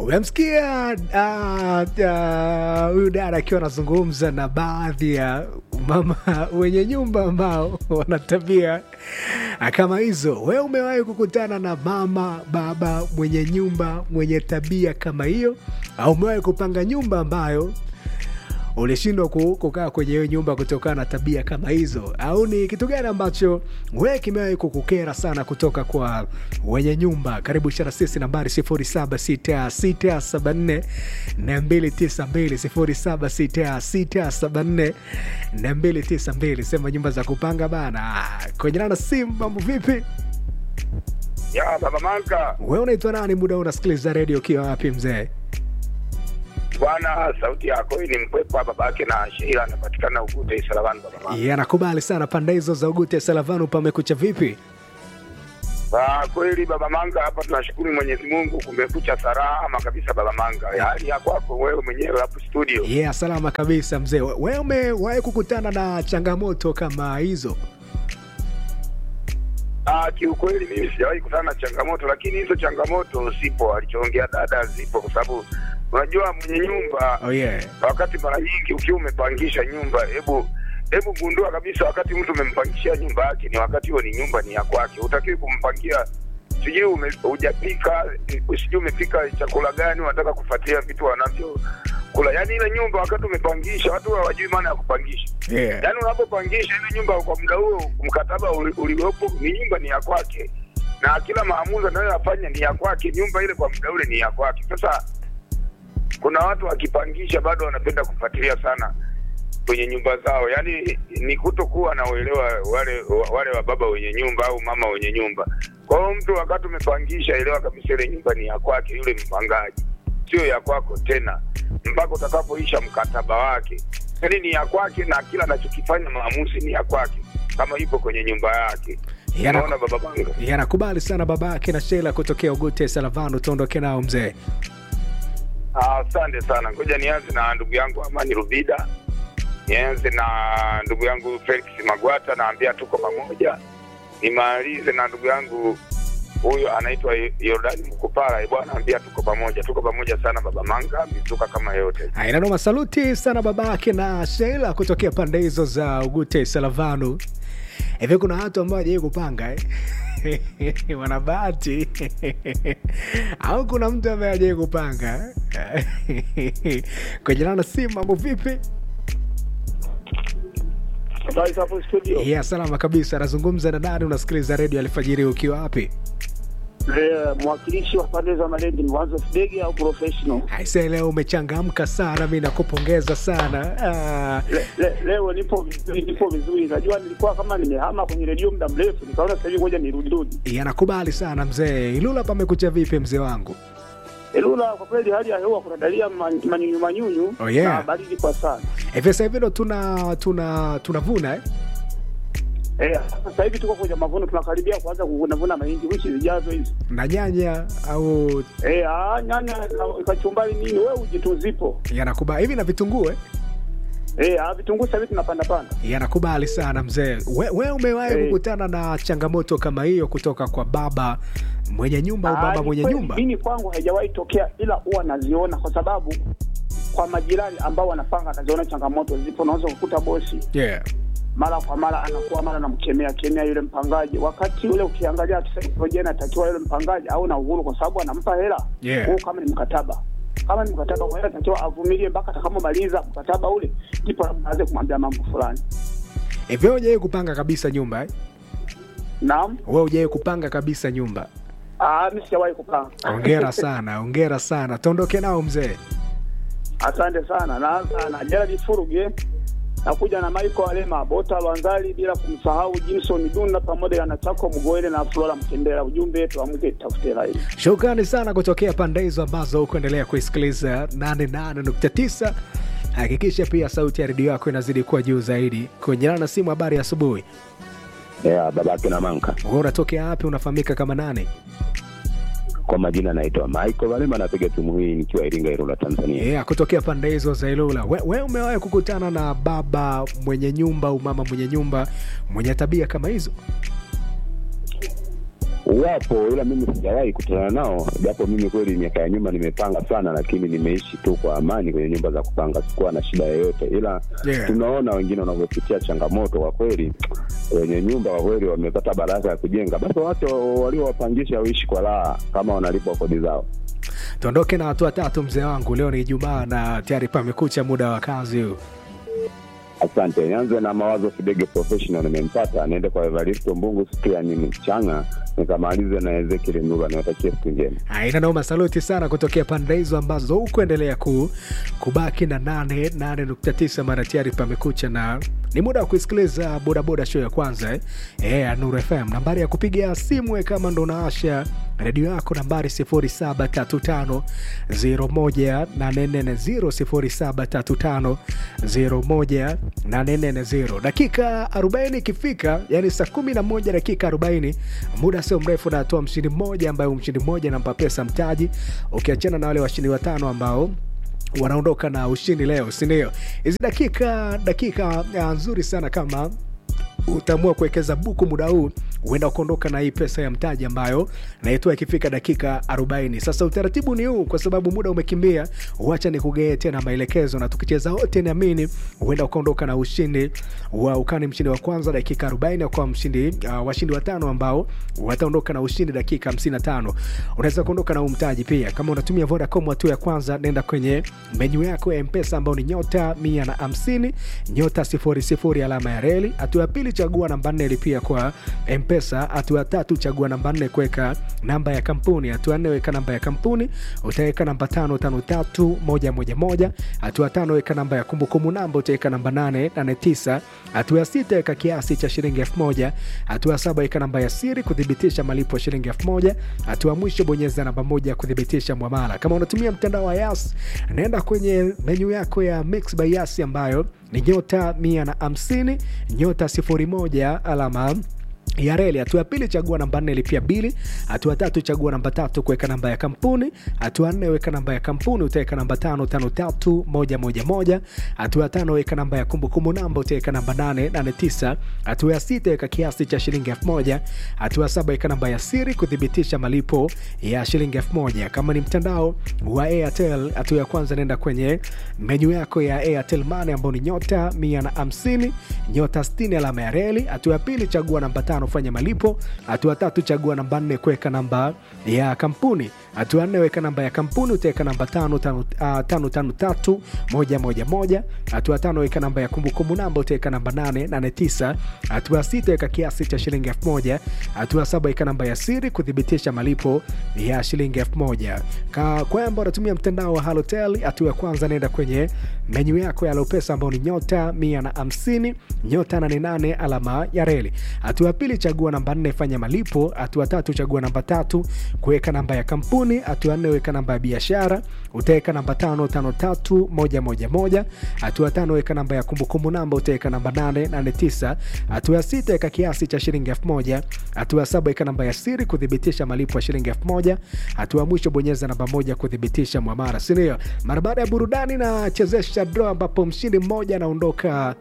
umemsikia huyu uh, uh, dada akiwa anazungumza na baadhi ya mama wenye nyumba ambao wana tabia kama hizo. Wewe umewahi kukutana na mama baba mwenye nyumba mwenye tabia kama hiyo, au umewahi kupanga nyumba ambayo ulishindwa kukaa kwenye hiyo nyumba kutokana na tabia kama hizo, au ni kitu gani ambacho wewe kimewahi kukukera sana kutoka kwa wenye nyumba? Karibu shara sisi nambari 076674 292 076674 sema nyumba za kupanga bana. Kwenye nana simu, mambo vipi? Ya baba Manka, Wewe unaitwa nani? Muda huu unasikiliza redio ukiwa wapi mzee? bwana, sauti yako hii ni mpwepo babake na Sheila anapatikana Ugute Isalavani. Baba Manka, Yeah, nakubali sana pande hizo za Ugute Salavanu, pamekucha vipi? Ah, kweli baba Manga, hapa tunashukuru Mwenyezi Mungu, kumekucha salama kabisa baba Manga. Hali ya kwako wewe mwenyewe hapo studio? Yeah, salama kabisa mzee. We- Wewe umewahi kukutana na changamoto kama hizo? Ah, kiukweli mimi sijawahi kutana na changamoto, lakini hizo changamoto zipo, alichoongea dada zipo, kwa sababu unajua mwenye nyumba Oh yeah. wakati mara nyingi ukiwa umepangisha nyumba, hebu hebu gundua kabisa, wakati mtu umempangishia nyumba yake, ni wakati huo ni nyumba ni ya kwake, hutakiwi kumpangia sijui ume- hujapika sijui umepika chakula gani, unataka kufuatilia vitu wanavyo kula. Yani ile nyumba wakati umepangisha, watu hawajui maana ya kupangisha. Yeah. Yaani unapopangisha ile nyumba kwa muda huo, mkataba uli- uliopo ni nyumba ni ya kwake, na kila maamuzi anayoyafanya ni ya kwake. Nyumba ile kwa muda ule ni ya kwake. Sasa kuna watu wakipangisha bado wanapenda kufuatilia sana kwenye nyumba zao, yaani ni kutokuwa na uelewa wale wale wa baba wenye nyumba au mama wenye nyumba. Kwa hiyo mtu wakati umepangisha, elewa kabisa ile nyumba ni ya kwake yule mpangaji, sio ya kwako tena mpaka utakapoisha mkataba wake. Yaani ni ya kwake na kila anachokifanya maamuzi ni ya kwake, kama yupo kwenye nyumba yake. Yana- Unaona baba Banga? Yeah, nakubali sana babake na Sheila kutokea Ugute Salavanu, tuondoke nao mzee. Ah, Asante sana. Ngoja nianze na ndugu yangu Amani Rubida, nianze na ndugu yangu Felix Magwata, naambia tuko pamoja. Nimalize na ndugu yangu huyo anaitwa Yordani Mkupara, eh, bwana, ambia tuko pamoja, tuko pamoja sana baba Manga, mizuka kama yote. Ainanoma, saluti sana babake na Sheila kutokea pande hizo za Ugute Salavanu. Hivi kuna watu ambao hawajai kupanga eh? wana bahati au kuna mtu ambaye hajai kupanga kwenye nana simu, mambo vipi? Habari hapo studio. Yeah, salama kabisa. Anazungumza na nani? Unasikiliza redio alfajiri ukiwa wapi? Eh, mwakilishi wa pande za Malindi ni Wanzo Fidege au professional? Aise, leo umechangamka sana, mi nakupongeza sana. Ah, Le, le, leo nipo vizuri, nipo vizuri. Najua nilikuwa kama nimehama kwenye redio muda mrefu, nikaona sasa hivi ngoja nirudi rudi. yanakubali sana mzee. Ilula pamekucha vipi mzee wangu? Elula, kwa kweli hali ya hewa kuna dalili ya ma- manyunyu manyunyu Oh, yeah. na baridi kwa sana. Hivi sasa hivi ndo tuna tuna tunavuna eh? Eh, sasa hivi tuko kwenye mavuno, tunakaribia kuanza kuvuna mahindi wiki zijazo hizi. na nyanya au Eh, ah, nyanya na kachumbari nini, wewe ujitu zipo. yanakubali hivi na vitunguu eh? Eh, ah, vitunguu sasa hivi tunapanda panda. yanakubali sana mzee. We, we umewahi Eh. kukutana na changamoto kama hiyo kutoka kwa baba mwenye nyumba au Ah, baba ni mwenye kweli, nyumba? Mimi kwangu haijawahi tokea, ila huwa naziona kwa sababu kwa majirani ambao wanapanga naziona changamoto zipo. Unaweza kukuta bosi Yeah. mara kwa mara anakuwa mara namkemea kemea yule mpangaji, wakati ule ukiangalia kisaikolojia inatakiwa yule mpangaji au na uhuru, kwa sababu anampa hela Yeah. Huo kama ni mkataba kama ni mkataba kwa hiyo anatakiwa avumilie mpaka atakapomaliza mkataba ule, ndipo labda aanze kumwambia mambo fulani. Hivi wewe hujawahi kupanga kabisa nyumba eh? Naam, Wewe hujawahi kupanga kabisa nyumba? ah, mimi sijawahi kupanga. Ongera sana, ongera sana. Tuondoke nao mzee. Asante sana. Naanza na Gerald Furuge, nakuja na Michael Alema, Bota Lwanzali, bila kumsahau Jimson Dunda pamoja na Chako Mgoele na Flora Mkendera. Ujumbe tuamke tafute rai. Shukrani sana kutokea pande hizo ambazo hukuendelea kuisikiliza 88.9. Hakikisha pia sauti ya redio yako inazidi kuwa juu zaidi. Kuendelana na simu, habari ya asubuhi. Yeah, babake na manka Wewe unatokea wapi? Unafahamika kama nani? kwa majina naitwa Michael Valema, napiga simu hii nikiwa Iringa, Ilula, Tanzania. Yeah, kutokea pande hizo za Ilula. We, we umewahi kukutana na baba mwenye nyumba au mama mwenye nyumba mwenye tabia kama hizo? wapo ila mimi sijawahi kutana nao, japo mimi kweli miaka ya nyuma nimepanga sana, lakini nimeishi tu kwa amani kwenye nyumba za kupanga, sikuwa na shida yoyote, ila Yeah. tunaona wengine wanavyopitia changamoto. Kwa kweli wenye nyumba kwa kweli wamepata baraka ya kujenga, basi watu waliowapangisha waishi kwa raha kama wanalipwa kodi zao. tuondoke na watu watatu mzee wangu leo ni ijumaa na tayari pamekucha muda wa kazi huu Asante. Nianze na mawazo Fidege Professional, nimempata. Niende kwa Evaristo Mbungu, Sikiani Mchanga, nikamalize na Ezekiel Ndula. Niwatakie siku njema. aina naoma saluti sana kutokea pande hizo ambazo hukuendelea ku, kubaki na 88.9 mara tayari pamekucha na ni muda wa kuisikiliza bodaboda show ya kwanza eh? Eh, ya Nuru FM nambari ya kupiga simu eh, kama ndo unaasha redio yako nambari 0735018440 0735018440 dakika 40 ikifika yani saa 11 dakika 40 muda sio mrefu natoa mshindi mmoja ambaye huyu mshindi mmoja nampa pesa mtaji ukiachana na wale washindi watano ambao wanaondoka na ushindi leo sindio hizi dakika dakika uh, nzuri sana kama utaamua kuwekeza buku muda huu huenda ukaondoka na hii pesa ya mtaji ambayo naitoa ikifika dakika 40 sasa utaratibu ni huu kwa sababu muda umekimbia wacha ni kugee tena maelekezo na tukicheza wote naamini huenda ukaondoka na ushindi wa ukani mshindi wa kwanza dakika 40 kwa mshindi uh, washindi watano ambao wataondoka na ushindi dakika 55 unaweza kuondoka na huu mtaji pia kama unatumia vodacom hatua ya kwanza nenda kwenye menyu yako ya mpesa ambao ni nyota 150 nyota 00 alama ya reli hatua ya pili chagua namba nne lipia kwa mpesa hatua ya tatu chagua namba nne kuweka namba ya kampuni hatua nne weka namba ya kampuni utaweka namba tano tano tatu moja moja moja hatua tano weka namba ya kumbukumbu namba utaweka namba nane nane tisa hatua ya sita weka kiasi cha shilingi elfu moja hatua ya saba weka namba ya siri kuthibitisha malipo ya shilingi elfu moja hatua ya mwisho bonyeza namba moja kuthibitisha mwamala kama unatumia mtandao wa yas naenda kwenye menyu yako ya mix by yas ambayo ni nyota 150 nyota 01 alama ya reli. Hatua ya pili chagua namba nne lipia bili. Hatua tatu chagua namba tatu kuweka namba ya kampuni. Hatua nne weka namba ya kampuni, utaweka namba tano tano tatu moja moja moja. Hatua ya tano weka namba ya kumbukumbu namba, utaweka namba nane nane tisa. Hatua ya sita weka kiasi cha shilingi elfu moja. Hatua ya saba weka namba ya siri kuthibitisha malipo ya shilingi elfu moja. Kama ni mtandao wa Airtel, hatua ya kwanza nenda kwenye menyu yako ya Airtel Money ambao ni nyota 150 nyota 60 alama ya reli. Hatua ya pili chagua namba tano fanya malipo. Hatua tatu chagua namba nne kuweka namba ya kampuni. Hatua nne weka namba ya kampuni, utaweka namba tano tano, ah, tano tano tatu moja moja moja. Hatua tano weka namba ya kumbukumbu namba, utaweka namba nane nane tisa. Hatua sita weka kiasi cha shilingi elfu moja. Hatua saba weka namba ya siri kuthibitisha malipo ya shilingi elfu moja. Ka kwamba unatumia mtandao wa Halotel, hatua ya kwanza nenda kwenye menyu yako ya Lopesa ambao ni nyota 150 nyota 88 alama ya reli. Hatua ya pili chagua namba nne fanya malipo. Hatua tatu chagua namba tatu kuweka namba ya kampuni. Hatua nne weka namba ya biashara, utaweka namba tano tano tatu moja moja moja. Hatua tano weka namba ya kumbukumbu namba, utaweka namba nane nane tisa. Hatua ya sita weka kiasi cha shilingi elfu moja. Hatua ya saba weka namba ya siri kuthibitisha malipo ya shilingi elfu moja. Hatua ya mwisho bonyeza namba moja kuthibitisha mwamara, si ndio? Mara baada ya burudani na chezesha draw ambapo mshindi mmoja anaondoka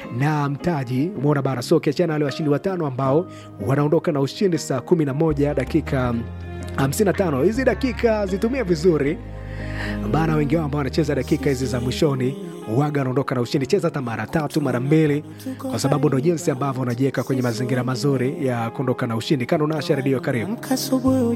na mtaji umeona bara so ukiachana na wale washindi watano ambao wanaondoka na ushindi saa 11 dakika 55 hizi dakika zitumie vizuri bana wengi wao ambao wanacheza dakika hizi za mwishoni waga wanaondoka na ushindi cheza hata mara tatu mara mbili kwa sababu ndo jinsi ambavyo unajiweka kwenye mazingira mazuri ya kuondoka na ushindi kana unasha redio karibu Amka asubuhi